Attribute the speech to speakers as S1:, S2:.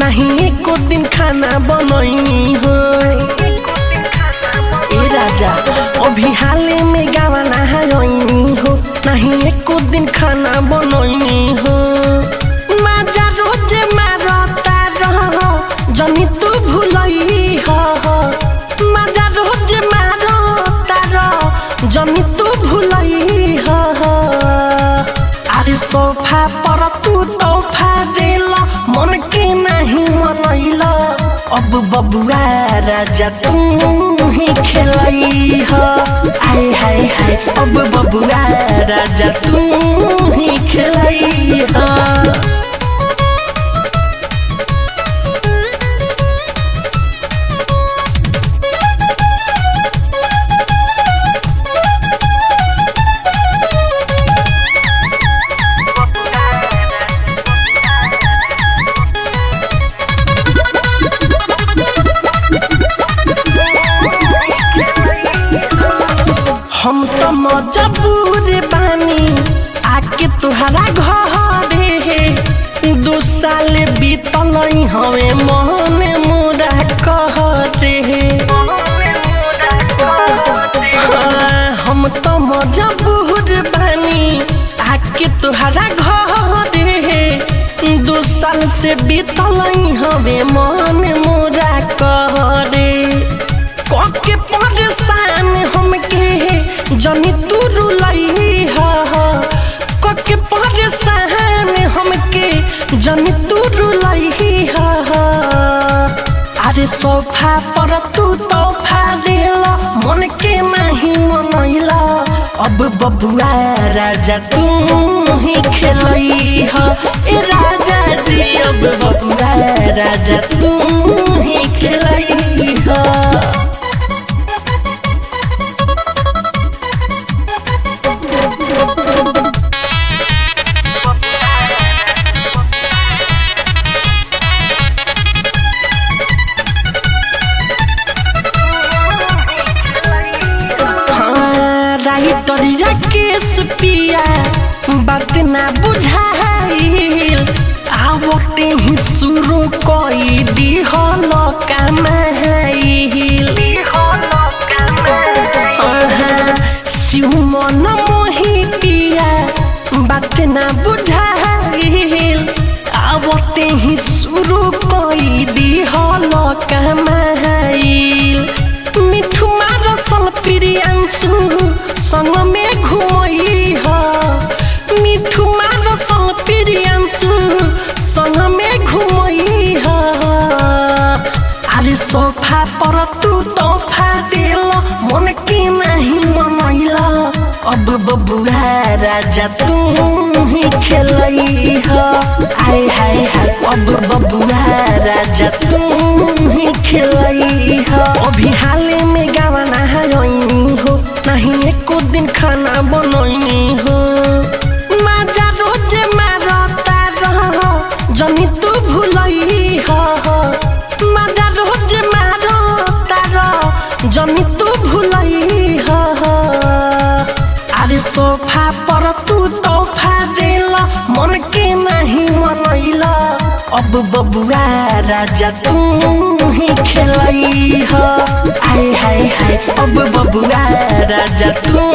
S1: नहीं एको दिन खाना बनैनी हो ए राजा अभी हाले में गावा नहायनी हो नहीं एको दिन खाना बनैनी हो माजा रोजे मारता रह जनी तू भुलई हो माजा रोजे मारता रह जनी तू भुलई हो अरे सोफा पर तू तोहफा देला मन के नहीं मनैला अब बबुआ राजा तू ही खेलई ह आय हाय हाय अब बबुआ राजा तू ही खेलई ह हम तो मजबूर बानी आके तुहरा घरे दू साल बीतल हवे मन मोरा कह रे हाँ, हम तो मजबूर बानी आके तुहरा घरे दू साल से बीतल हवे मन मोरा कह रे कके परेशान हमके जनी तू रुलई हा कके परेशान हमके जनी तू रुलई हा अरे सोफा पर तू तोहफा देला मन के नहीं मनैला अब बबुआ राजा तू ही खेलई हा ए राजा जी अब बबुआ राजा तू ही खेलई हा हाँ, राइटरिया केस पिया बात ना बुझाइल आवते ही शुरू कई दिहल कमाइल हाँ, शिव मन मोही पिया बात ना बुझाइल आवते ही शुरू कई दिहल कमाइल मिठू मारसल प्रियांशु संग में घुमई ह मिठू मारसल प्रियांशु संग में घुमई ह अरे सोफा पर तू तोहफा देल मन के नहीं मनैला अब बबुआ राजा तू ही खेलई ह आय हाय हाय अब बबुआ राजा तू ही खेलई ह अभी हाले में गावा नहायनी हो नहीं एको दिन खाना बनैनी हो माजा रोजे मारता रह जनी तू भुलई ह माजा रोजे मारता रह जनी तू भुलई ह अरे सोफा पर तू तोहफा देला मन के नहीं मनैला अब बबुआ राजा तू ही खेलई ह आय हाय हाय अब बबुआ राजा तू